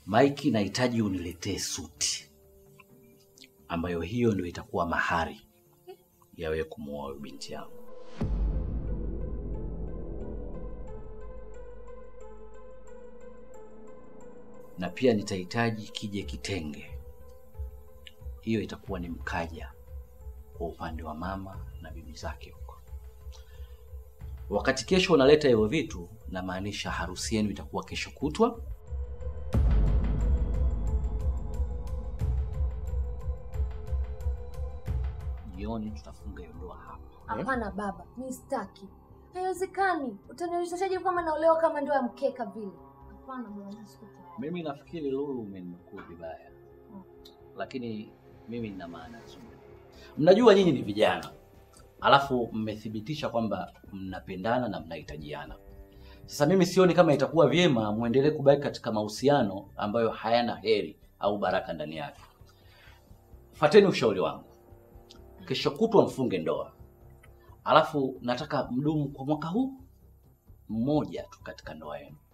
Mike, nahitaji uniletee suti ambayo hiyo ndio itakuwa mahari ya wewe kumuoa huyu binti yangu. Na pia nitahitaji kije kitenge, hiyo itakuwa ni mkaja kwa upande wa mama na bibi zake huko. Wakati kesho unaleta hivyo vitu, namaanisha harusi yenu itakuwa kesho kutwa. Jioni tutafunga hiyo ndoa hapa. Hapana baba, mi sitaki. Haiwezekani. Utaniwezeshaje kama naolewa kama ndoa ya mkeka vile? Hapana bwana, siko tayari. Mimi nafikiri Lulu umenukuu vibaya, lakini mimi nina maana nzuri. Mnajua nyinyi ni vijana, alafu mmethibitisha kwamba mnapendana na mnahitajiana. Sasa mimi sioni kama itakuwa vyema muendelee kubaki katika mahusiano ambayo hayana heri au baraka ndani yake. Fateni ushauri wangu, kesho kutwa mfunge ndoa, alafu nataka mdumu kwa mwaka huu mmoja tu katika ndoa yenu.